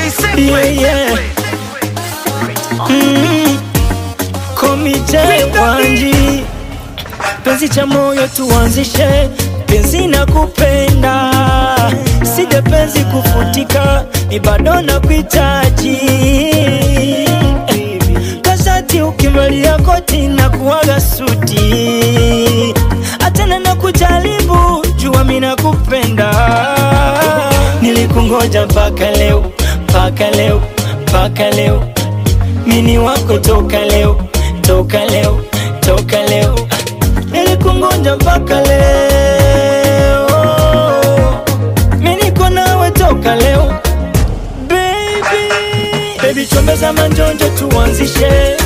Yeah, yeah. Mm. Komite Wanji, penzi cha moyo tuanzishe, penzi na kupenda, sije penzi kufutika, ni bado na kuhitaji kashati ukivalia koti na kuwaga suti, atena na kujaribu, jua mina kupenda, nilikungoja mpaka leo, mpaka leo, mpaka leo mini wako toka leo, toka leo, toka leo, nilikungoja mpaka leo, mimi niko nawe toka leo, baby, baby, chombeza manjonjo tuanzishe,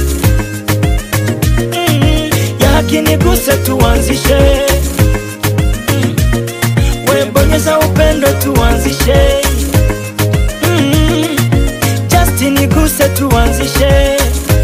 mm, ya haki niguse tuanzishe, mm, we bonyeza upendo tuanzishe, mm, just niguse tuanzishe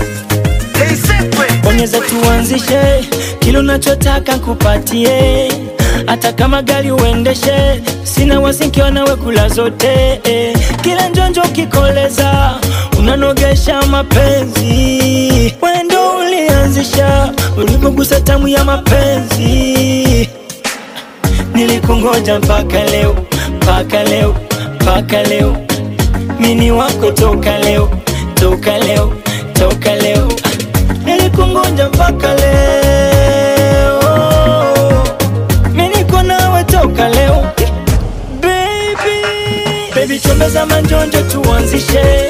bonyeza tuanzishe, kile unachotaka nkupatie, hata kama gari uendeshe, sina wasinkiwa nawe kula zote eh. Kila njonjo kikoleza, unanogesha mapenzi, wendo ulianzisha, ulipogusa tamu ya mapenzi, nilikungoja mpaka leo, mpaka leo, mpaka leo, mini wako toka leo, toka leo, toka leo nilikungoja mpaka leo, mimi niko nawe toka leo baby, baby chombeza manjonjo tuanzishe,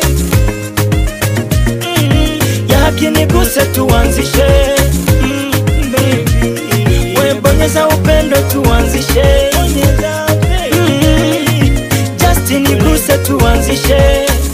mm, ya haki niguse tuanzishe, mm, baby, we bonyeza upendo tuanzishe, mm, just niguse tuanzishe